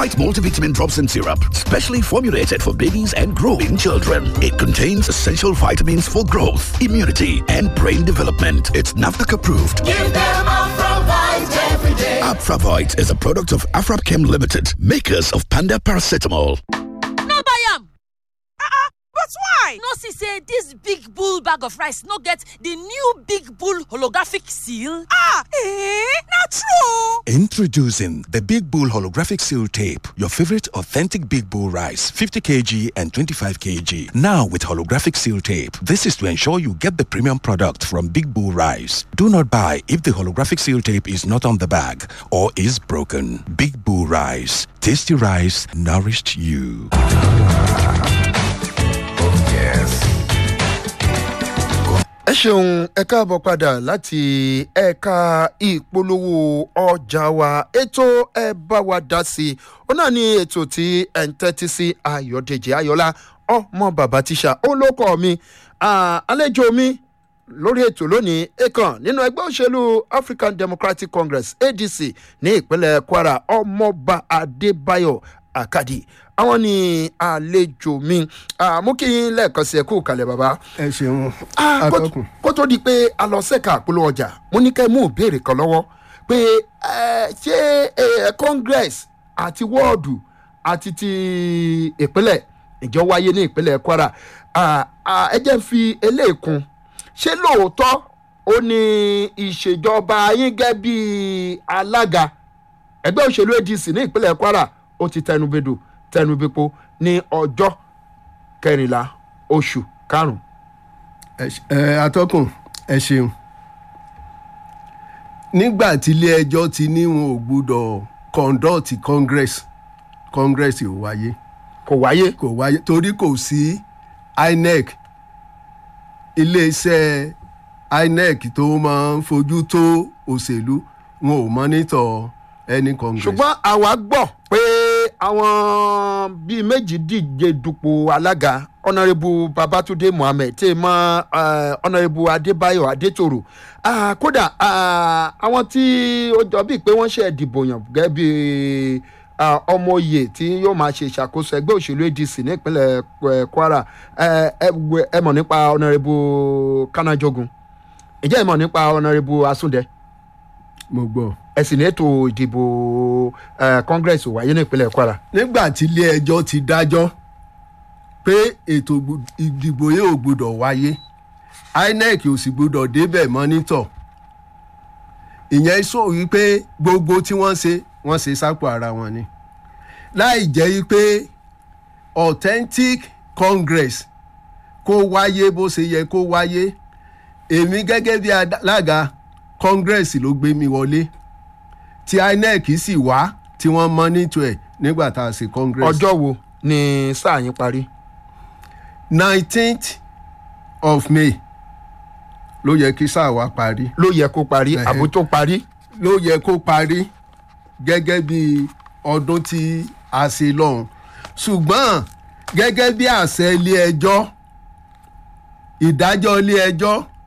White multivitamin drops and syrup, specially formulated for babies and growing children. It contains essential vitamins for growth, immunity, and brain development. It's NAFDAC approved. Give them Afravite every day. Afravite is a product of Afrapchem Limited, makers of Panda Paracetamol. no buy am but why? no see say dis big bull bag of rice no get di new big bull holographic seal. ah eh na true. Introducing the Big Bull Holographic Seal Tape, your favorite authentic Big Bull rice, 50 kg and 25 kg. Now with holographic seal tape. This is to ensure you get the premium product from Big Bull Rice. Do not buy if the holographic seal tape is not on the bag or is broken. Big Bull Rice. Tasty rice nourished you. ẹ ṣeun ẹ káàbọ̀ padà láti ẹ̀ka ìpolówó ọjà wa ètò ẹ bá wa dá sí i ó náà ní ètò tí ẹ̀ ń tẹ́tí sí ayọ̀dèjì ayọ̀lá ọmọ bàbá tíṣà ó ló kọ́ mi Ah, àlejò mi lórí ètò lónìí ekan nínú ẹgbẹ́ òṣèlú african democratic congress adc ní ìpínlẹ̀ kwara ọmọọba adébáyọ̀ àkàdì àwọn ní àlejò mi Ah, mú kí n lẹ́ẹ̀kan sí ẹ kú kalẹ̀ bàbá ẹ ṣeun Ah, kó- atọ́kùn kó tó di pé a lọ sẹ́ka àpolówó ọjà mo ní kẹ́ mú ìbéèrè kan lọ́wọ́ pé eh, ṣé eh, congress àti wọ́ọ̀dù àti ti ìpínlẹ̀ ìjọ wáyé ní ìpínlẹ̀ kwara Ah, ah, ẹ jẹ́ n fi eléyìí kún ṣé lóòótọ́ ó ní ìṣèjọba yín gẹ́ bí alága ẹgbẹ́ òṣèlú adc ní ìpínlẹ̀ kwara ó ti tẹnubodò tẹnubepo ní ọjọ́ kẹrìnlá oṣù karùn-ún ẹ ṣe- ẹ, atọ́kùn ẹ ṣeun nígbà tí ilé ẹjọ́ ti ní wọn ò gbúdọ̀ conduct congress congress ò wáyé kò wáyé kò wáyé torí kò sí inec iléeṣẹ́ inec tó máa ń fojú tó òṣèlú wọn ò mọ́nítọ̀ any congress. ṣùgbọ́n àwa gbọ́ pé àwọn bíi méjì díje dupò alága ọ̀nàrẹ́bù babatunde muhammed tí mọ ọ̀nàrẹ́bù adébáyọ̀ adétòrò Ah, kódà ah, àwọn tí ó jọ bíi pé wọ́n ṣe ìdìbò yàn gẹ́gẹ́ bíi ah, ọmọ oyè tí yóò máa ṣe ìṣàkóso ẹgbẹ́ òṣèlú adc nípínlẹ̀ eh, kwara Eh, ẹ wẹ- ẹ mọ̀ nípa ọ̀nàrẹ́bù kanajogun ǹjẹ́ ẹ mọ̀ nípa ọ̀nàrẹ́bù asúndẹ mo gbọ́. ẹ̀sìn ní ètò ìdìbò eh, congress wáyé ní ìpínlẹ̀ kwara. nígbà tí ilé ẹjọ́ ti dájọ́ pé ètò gbù- ìdìbò yìí ò gbúdọ̀ wáyé inec ò sì gbúdọ̀ débẹ̀ mọ́nítọ̀ ìyẹn sọ wípé gbogbo tí wọ́n ṣe wọ́n ṣe sápò ara wọn ni láì jẹ́ wípé authentic congress kó wáyé bó ṣe yẹ kó wáyé èmi gẹ́gẹ́ bí alága congress ló gbé mi wọlé tí inec sì wá tí wọ́n mọ́nítọ̀ ẹ̀ nígbà tá a ṣe congress. ọjọ́ wo ni sáà yín parí. nineteenth of may ló yẹ kí sáà wa parí ló yẹ kó parí Ẹhẹ́. àbó tó parí. ló yẹ kó parí gẹ́gẹ́ bí ọdún tí a ṣe lọ́hùn ṣùgbọ́n gẹ́gẹ́ bí àṣẹ ilé ẹjọ́ ìdájọ́ ilé ẹjọ́